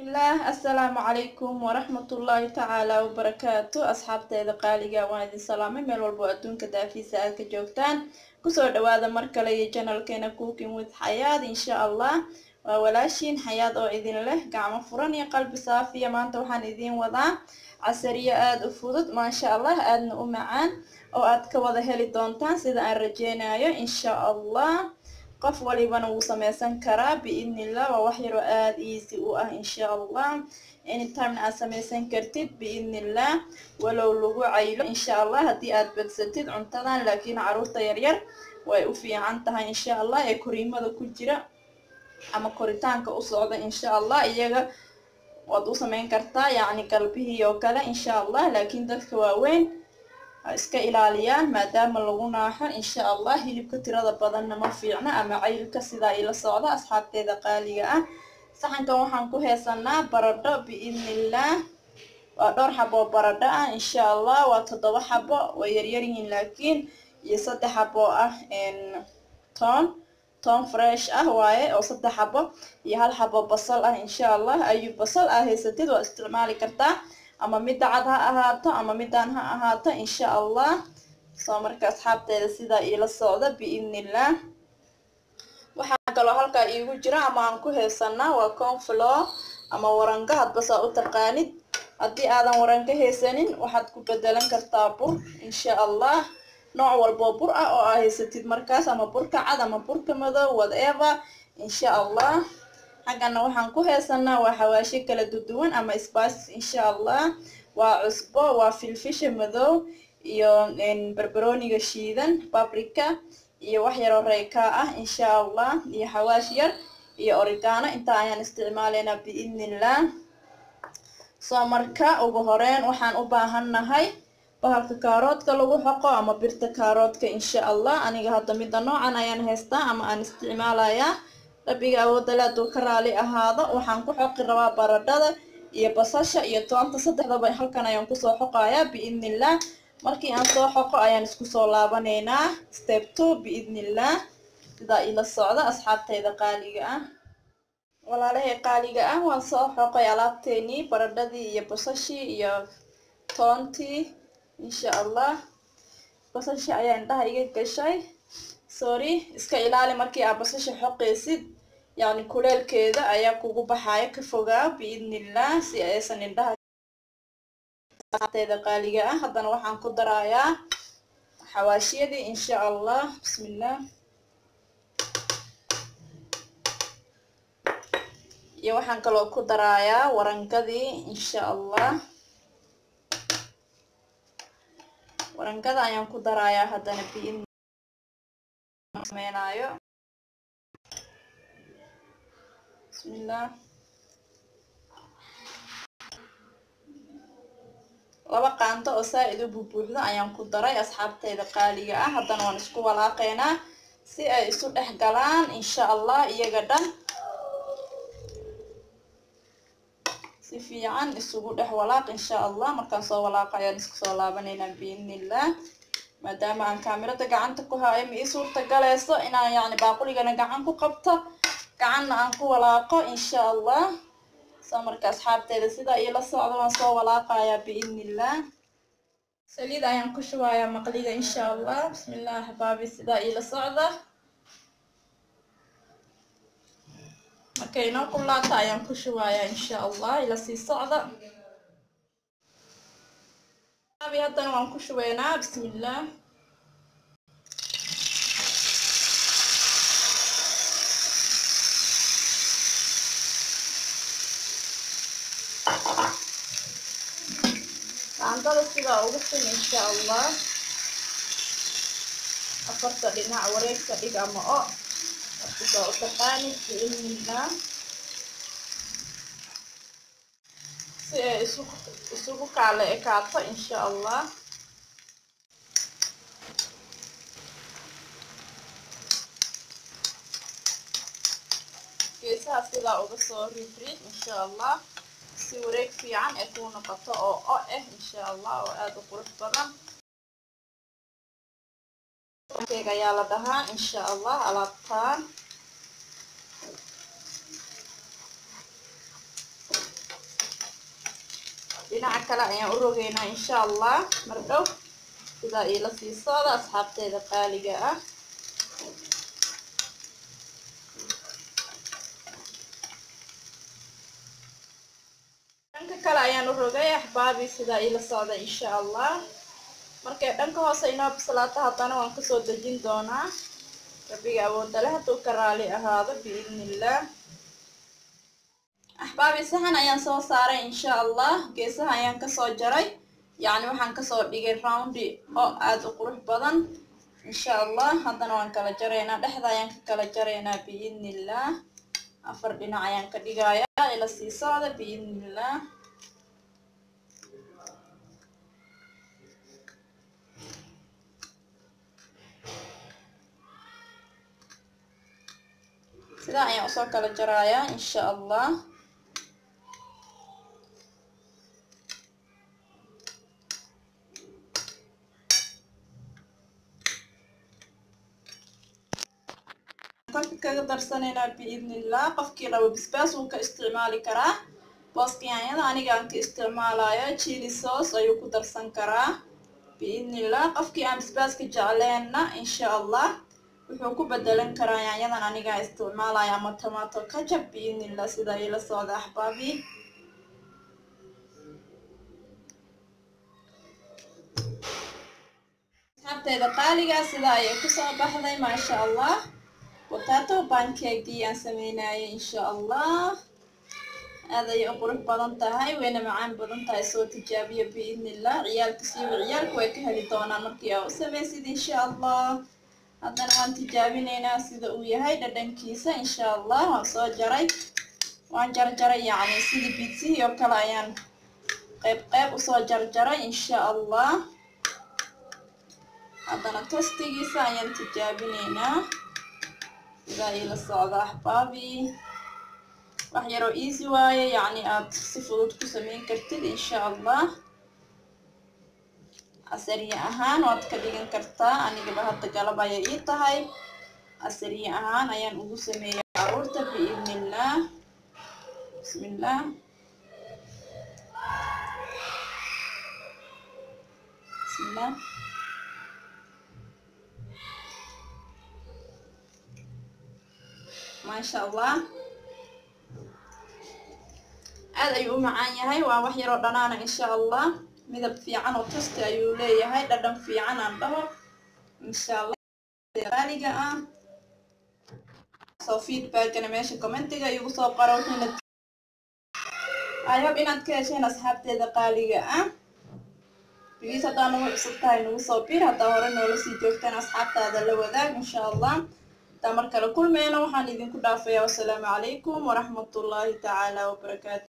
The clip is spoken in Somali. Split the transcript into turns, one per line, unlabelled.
bismillaah assalaamu calaykum waraxmatullaahi tacaala wabarakaatu asxaabteeda qaaliga waan idin salaamay meel walbo adduunka daafiisa aad ka joogtaan kusoo dhawaada mar kale iyo janalkeena cooking with xayaad insha allah waa walaashiin xayaad oo idin leh gacmo furan iyo qalbi saafiya maanta waxaan idiin wadaa casariyo aada u fudud maasha allah aadna u macaan oo aad ka wada heli doontaan sida aan rajeynayo insha allah qof walibana wuu sameysan karaa biidnillah waa wax yaroo aada easy u ah insha allah anytimena aad sameysan kartid biidnillah walow lagu caylo insha allah haddii aad badsatid cuntadan laakiin caruurta yaryar way u fiican tahay insha allah ee koriimada ku jira ama koritaanka u socda insha allah iyaga waad u sameyn kartaa yacni galbihii oo kale insha allah laakiin dadka waaweyn ha iska ilaaliyaan maadaama lagu naaxo insha allah hilibka tirada badanna ma fiicna ama caylka sidaa ila socda asxaabteeda qaaliga ah saxankan waxaan ku heesanaa baradho biidnillah waa dhowr xabo oo baradho ah insha allah waa toddoba xabo way yaryaryihiin laakiin iyo saddex xabo ah toon toon fresh ah waaye oo saddex xabo iyo hal xabo basal ah insha allah ayuu basal aa haysatid waa isticmaali kartaa ama midda cad ha ahaato ama midaan ha ahaato insha allah soo marka asxaabteeda sidaa iila socda biidnillah waxaa kaloo halkaa iigu jira ama aan ku heesanaa waa conflow ama waranka hadbasaa u taqaanid haddii aadan waranka haysanin waxaad ku bedelan kartaa bur insha allah nooc walboo bur ah oo aa haysatid markaas ama burka cad ama burka madow whatever insha allah xaggana waxaan ku heesanaa waa xawaasho kala duduwan ama spices insha allah waa cusbo waa filfisha madow iyo barbarooniga shiidan babrika iyo wax yaroo reykaa ah insha allah iyo xawaash yar iyo origano intaa ayaan isticmaalaynaa biidnillah soo marka ugu horeyn waxaan u baahannahay bahalka kaaroodka lagu xoqo ama birta kaaroodka insha allah aniga hadda midda noocan ayaan haystaa ama aan isticmaalayaa rabbiga awoodale hadduu ka raali ahaado waxaan ku xoqi rabaa baradhada iyo basasha iyo toonta saddexdaba halkan ayaan kusoo xoqayaa biidnillah markii aan soo xoqo ayaan isku soo laabanaynaa step two biidnillah sidaa ila socda asxaabteyda qaaliga ah walaalahay qaaliga ah waan soo xoqay alaabteenii baradhadii iyo basashii iyo toontii insha allah basashii ayaa indhaha iga gashay sorry iska ilaali markii aa basasha xoqaysid yacni kuleelkeeda ayaa kugu baxaya ka fogaa biidnillah si aysan indhaha teeda qaaliga ah haddana waxaan ku darayaa xawaashiyadii insha allah bismillah iyo waxaan kaloo ku darayaa warankadii insha allah warankada ayaan ku darayaa haddana biidn sameynayo bismillah laba qaanto oo saa-id u bubuuxdo ayaan ku daray asxaabteyda qaaliga ah haddana waan isku walaaqaynaa si ay isu dhex galaan insha allah iyaga dhan si fiican isugu dhex walaaq insha allah markaan soo walaaqa ayaan isku soo laabanaynaa biidnillah maadaama aan kaamirada gacanta ku haayo ma ii suurta galayso inaan yacni baaquligana gacan ku qabto gacanna aan ku walaaqo insha allah soo marka asxaabteeda sidaa iila socda waan soo walaaqayaa biidnillah saliid ayaan ku shubayaa maqliga insha allah bismillah axbaabi sidaa iila socda markay inoo kulaata ayaan ku shubayaa insha allah ila sii socda haddana waan ku shubeynaa bismillah qaandada sidaa ugu sin insha allah afarta dhinac wareegta dhig ama o markisaa u taqaanid biidnillah si ay isu isugu kaala ekaato insha allah geesaha sidaa uga soo ridrid insha allah si wareeg fiican ee kuu noqoto oo o ah insha allah oo aada u qurux badan keeg ayaa la dhahaa insha allah alaabtaan dhinaca kale ayaan u rogeynaa insha allah mar dhow sidaa iila sii socda asxaabteeda qaaliga ah dhanka kale ayaan u rogay axbaabi sidaa iila socda insha allah markay dhanka hoose inoo bislaato haddana waan kasoo dejin doonaa rabbiga awoodale hadduu ka raali ahaado biidnillaah axbaabi saxan ayaan soo saaray insha allah geesaha ayaan kasoo jaray yacni waxaan kasoo dhigay roundi oo aada u qurux badan insha allah haddana waan kala jaraynaa dhexda ayaan ka kala jaraynaa biidnillaah afar dhinac ayaan ka dhigayaa ila sii socda biidnillaah sidaa ayaan usoo kala jarayaa insha allah korka kaga darsanaynaa biidnillah qofkii rabo bisbaas wuu ka isticmaali karaa booskiyaanyada aniga aan ka isticmaalayo chili sauce ayuu ku darsan karaa biidnillah qofkii aan bisbaaska jecleenna insha allah wuxuu ku bedelan karaa yaanyadan anigaa isticmaalaya ama tomato kajab biidnillah sidaa iila socda axbaabi asxaabteeda qaaliga sidaa ayay kusoo baxday maasha allah potato bancakegii aan sameynayay insha allah aad ayay u qurux badan tahay wayna macaan badan tahay soo tijaabiya biidnillah ciyaalka siiba ciyaalku way ka heli doonaan markii aa u samaysid insha allah haddana waan tijaabinaynaa sida uu yahay dhadhankiisa insha allah waan soo jaray waan jarjaray yacni sidii bidsihii oo kale ayaan qayb qayb usoo jarjaray insha allah haddana tostigiisa ayaan tijaabinaynaa sidaa iila socda axbaabi wax yaroo easy waaye yacni aad si fudud ku sameyn kartid insha allah casariye ahaan waad ka dhigan kartaa anigaba hadda galab ayay ii tahay casariye ahaan ayaan ugu sameeya caruurta biidnillah bismillah bismillah maasha allah aad ayuu u macaan yahay waa wax yaroo dhanaana insha allah midab fiican oo tosti ayuu leeyahay dhadhan fiican aan dhaho insha allah qaaliga ah soo feedbackana meesha commentiga igu soo qaro wuxuuna i hope inaad ka hesheen asxaabteeda qaaliga ah bigiis haddaa nagu cusub tahay nagu soo bir haddaa hore noola sii joogtaan asxaabtaada la wadaag insha allah hadaa mar kale kulmeyna waxaan idinku dhaafayaa wasalaamu calaykum waraxmatullaahi tacaala wabarakaatu